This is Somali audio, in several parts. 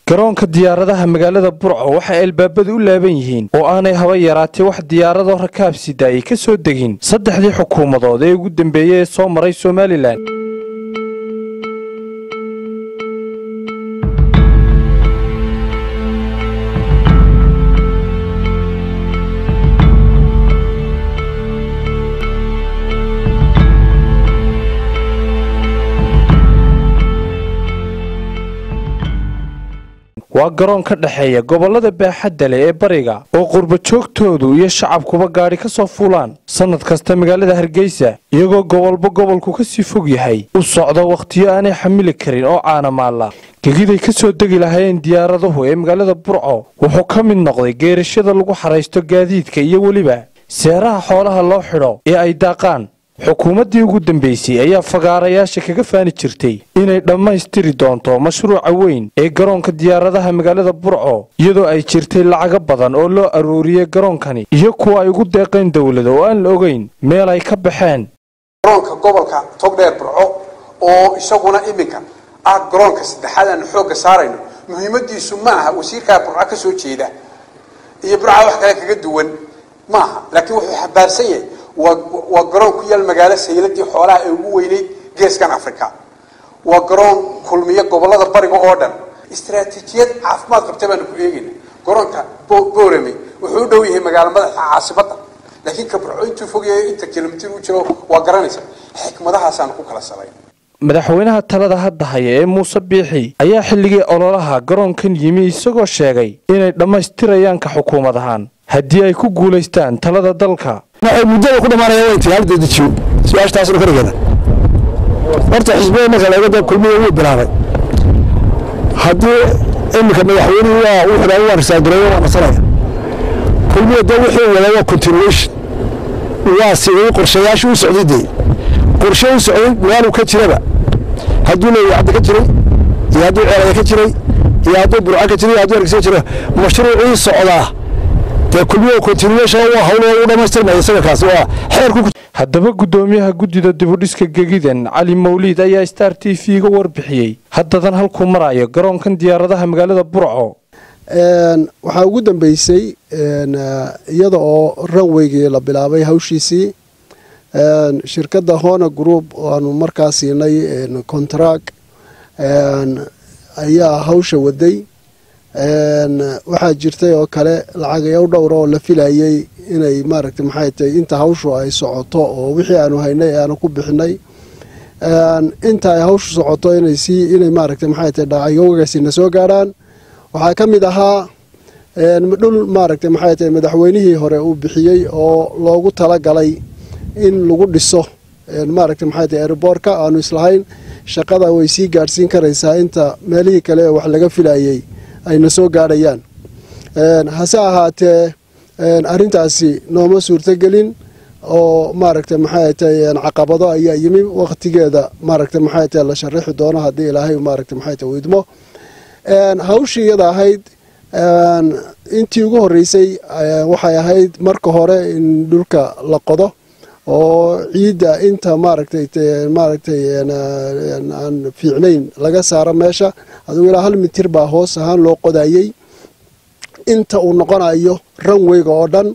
garoonka diyaaradaha magaalada burco waxay albaabadu u laaban yihiin oo aanay haba yaraatee wax diyaarado rakaab sida ay ka soo degin saddexdii xukuumadood ee ugu dambeeyey ee soo maray somalilan waa garoon ka dhexeeya gobollada baaxadda leh ee bariga oo qurbajoogtoodu iyo shacabkuba gaadhi ka soo fuulaan sannad kasta magaalada hargeysa iyagoo gobolba gobolku ka sii fog yahay u socda wakhtiyo aanay xamili karin oo caanamaalla gegiday ka soo degi lahaayeen diyaaraduhu ee magaalada burco wuxuu ka mid noqday geerashada lagu xaraysto gaadiidka iyo weliba seeraha xoolaha loo xidho ee ay daaqaan xukuumaddii ugu dambaysay ayaa fagaarayaasha kaga faani jirtay inay dhammaystiri doonto mashruuca weyn ee garoonka diyaaradaha magaalada burco iyadoo ay jirtay lacago badan oo loo aruuriyey garoonkani iyo kuwa ay ugu deeqeen dowlada oo aan la ogeyn meel ay ka baxeen garoonka gobolka togdheer burco oo isaguna iminka ah garoonka saddexaad aanu xoogga saarayno muhiimadiisu ma aha wasiirkaa burco ka soo jeeda iyo burca wax kale kaga duwan ma aha laakiin wuxuu xabaarsan yahay waa garoon ku yaal magaalo sayladii xoolaha ee ugu weyneyd geeskan africa waa garoon kulmiya gobolada bariga oo dhan istaraatiijiyad caafimaad qabta baanu ku eegayna garoonka boorame wuxuu u dhow yahay magaalo madaxa caasimada laakiin kaburco intuu fogyahay inta kilomitir u jiro waa garanaysa xikmadahaasaanu ku kala salayn madaxweynaha talada hadda haya ee muuse biixi ayaa xilligii ololaha garoonkan yimi isagoo sheegay inay dhammaystirayaan ka xukuumad ahaan haddii ay ku guulaystaan talada dalka waxay muddada ku dhamaanaya way tahay hal dedejiyo su-aashtaasna korigeeda horta xisbada marka laga dab kulmiya wuu bilaabay haddii iminka madaxweynuhu waa wuxuu waa risaagareeyo waa nasanaya kulmiya dee wuxuu wada waa continuation waa sidii qorshayaasha u socday dee qorshe u socday magaalu ka jiraba hadduu leeyahay cadda ka jiray iyo hadduu ceelaya ka jiray iyo hadduu burca ka jiray iyo hadduu hargeysa ka jira mashruucii socdaa dee kulmiya continuation waa hawl u dhamaystirmaya isaga kaasi waa xeerku haddaba guddoomiyaha guddida dibudhiska gegidan cali mawliid ayaa star t v ga warbixiyey haddadan halkuu marayo garoonkan diyaaradaha magaalada burco waxaa ugu dambeysay iyada oo ranweygii la bilaabay hawshiisii shirkadda hona group aanu markaa siinay contract ayaa hawsha waday waxaa jirtay oo kale lacagayo dhowra oo la filayay inay maaragta maxay tahay inta hawshu ay socoto oo wixii aanu haynay aanu ku bixinay inta ay hawshu socoto inay sii inay maaragta maxay tahay dhacayogagaasina soo gaarhaan waxaa ka mid ahaa dhul maaragta maxay tahay madaxweynihii hore uu bixiyey oo loogu talagalay in lagu dhiso maaragta maxay tahay aeroboortka aanu islahayn shaqada way sii gaadhsiin karaysaa inta meelihii kale ee wax laga filayay ayna soo gaadhayaan hase ahaatee arrintaasi nooma suurtogelin oo maaragta maxay tahay caqabado ayaa yimi waqtigeeda maaragta maxay tahay la sharaxi doono haddii ilaahay maaragta maxay tahay widmo hawshii iyada ahayd intii ugu horreysay waxay ahayd marka hore in dhulka la qodo oo ciidda inta maaragtay maaragtay aan fiicnayn laga saaro meesha adigu ilaa hal mitir baa hoos ahaan loo qodayey inta uu noqonayo ranweyga oo dhan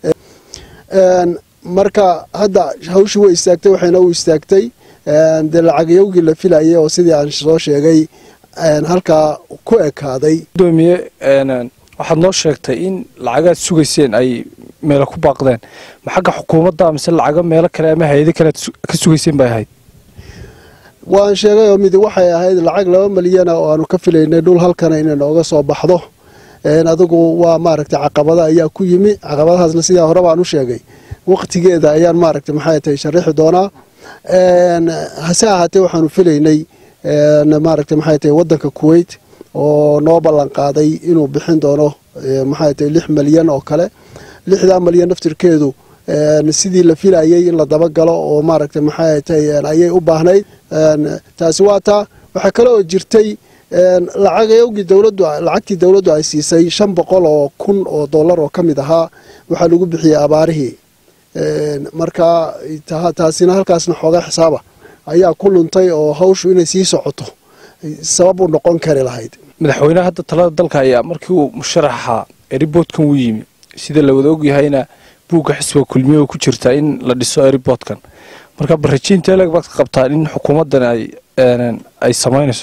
marka hadda hawshii way istaagtay waxayna u istaagtay dee lacagyowgii la filayay oo sidii aan soo sheegay halkaa ku ekaaday gudoomiye waxaad noo sheegtay in lacagaad sugayseen ay meelo ku baaqdeen ma xagga xukuumadda mise lacago meelo kale ama hay-ado kale ka sugayseen bay ahayd waan sheegay oo midi waxay ahayd lacag laba milyana oo aanu ka filaynay dhul halkana inay nooga soo baxdo adigu waa maaragtay caqabada ayaa ku yimi caqabadahaasna sidaa hore baan u sheegay waqtigeeda ayaan maaragtay maxay tahay sharaxi doonaa hase ahaatee waxaanu filaynay maaragtay maxay tahay waddanka kuwait oo noo ballan qaaday inuu bixin doono maxay tahay lix malyan oo kale lixdaa malyan naftirkeedu sidii la filayay in la dabagalo oo maaragtay maxay tahay ayay u baahnayd taasi waa taa waxaa kale oo jirtay lacagayowgii dowladdu lacagtii dowladdu ay siisay shan boqol oo kun oo dollar oo ka mid ahaa waxaa lagu bixiyey abaarihii marka taasina halkaasna xoogaa xisaaba ayaa ku luntay oo hawshu inay sii socoto sabab u noqon kari lahayd madaxweynaha hadda talada dalka ayaa markii uu musharaxa eriboodkan u yimi sida la wada ogyahayna buugga xisbiga kulmiye oo ku jirtaa in la dhiso eriboodkan marka barajiinta eleg baad ka qabtaan in xukuumaddan ay ay samaynayso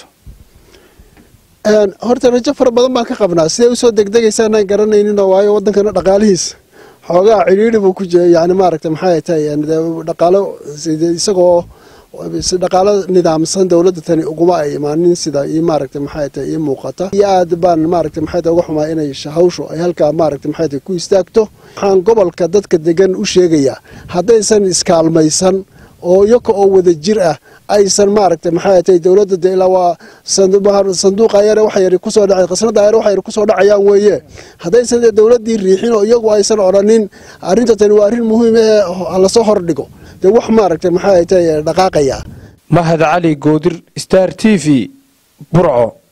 horta rajo fara badan baan ka qabnaa siday usoo degdegaysaanaan garanaynin waayo wadankana dhaqaalihiisa xoogaa cidhiidhi buu ku jira yani maaragta maxay tahay dhaqaalo isagoo dhaqaalo nidaamsan dowladda tani uguma ay imaanin sida ii maaragta maxay tahay ii muuqata iyo aad baan maaragta maxay tahay uga xumaa inay hawshu ay halkaa maaragta maxay tahay ku istaagto waxaan gobolka dadka degan u sheegayaa haddaysan iskaalmaysan oo iyaga oo wada jir ah aysan maaragta maxay tahay dowladda de ilaa waa sanduuqa yare waxa yari kusoo dhacay qasnada yare waxa yari kusoo dhacayaan weeye haddaysan dowladdii riixin oo iyagu aysan odhanin arrinta tani waa arrin muhiim ee lasoo hordhigo dee wax maaragta maxay tahay dhaqaaqaya mahad cali goodir star t v burco